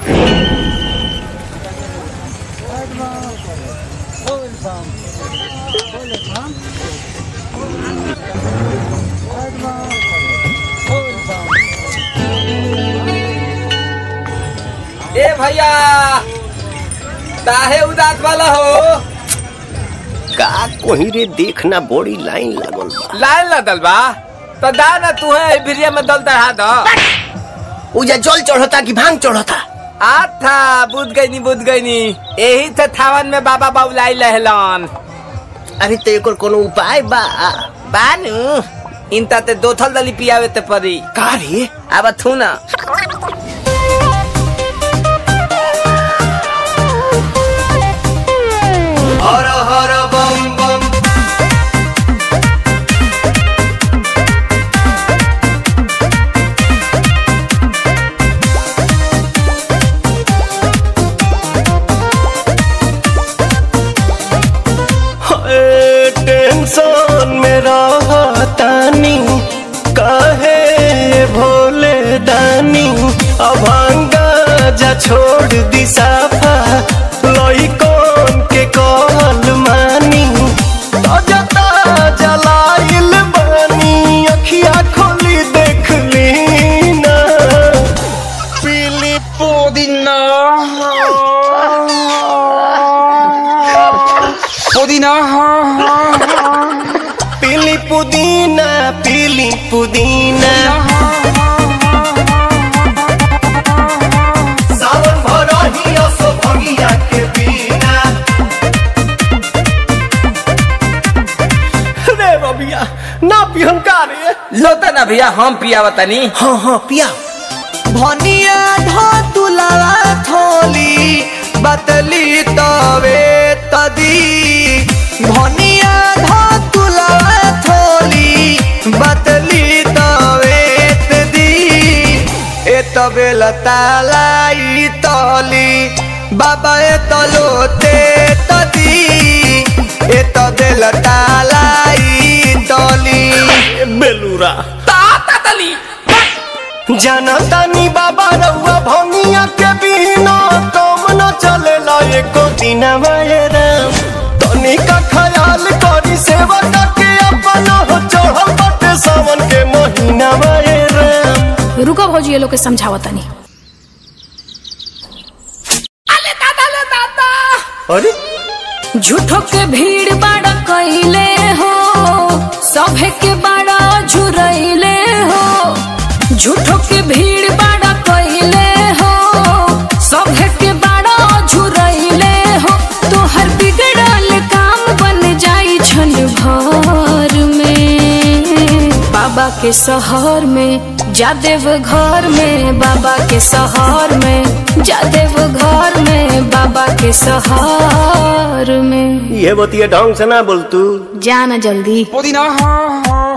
ए भैया काहे उदास वाला हो का कोही रे देखना बड़ी लाइन लागल बा लाइन लगल बा तो दा ना तू है भिरिया में दल चढ़ा दो उजा जल चढ़ता कि भांग चढ़ता आथा बुझ गई नी बुझ गई नी यही थे थावन में बाबा बाबुलाई लहलन अरे तो एकर कोनो उपाय बा बानू इनता ते दो थल दली पियावे ते परी का रे अब थू ना हर हर बम बम टेंशन में रहतानी काहे भोले दानी अभांगा जा छोड़ दी साफा लइकन के कहल मानी ताजा ताजा लाइल बानी अखिया खोली देख ली ना पीली पुदीना पुदीना पीली पुदीना पीली पुदीना सावन भरही असो भगिया के बिना रे बबिया ना पिहन का रे लोता ना भैया हम पियावा तनी हाँ हाँ पिया भनिया धतुलावा थोली बतली तवे तदी भनिया धतुलावा थोली बतली तवे तदी ए तबे लतालाई तली बाबा ए तलोते तदी ए तबे लतालाई तली बेलूरा ताता तली जनतानी बाबा रउआ भंगिया के बिना कम न चलेला एको दिन राम तनी का ख्याल करी सेवा के अपन हो चढ़ल बाटे सावन के महीना राम रुको भौजी ये लोग के समझावा तनी अरे झूठो के भीड़ बाड़ा कैले हो सभे के बाड़ा झुरैले हो झूठो के भीड़ बाड़ा कैले हो सभे के बाड़ा झुरैले हो तोहर बिगड़ल काम बन जाई छन भर में बाबा के शहर में जादेव घर में बाबा के शहर में जादेव घर में बाबा के शहर में ये बतिया ढंग से ना बोल तू जाना जल्दी पुदीना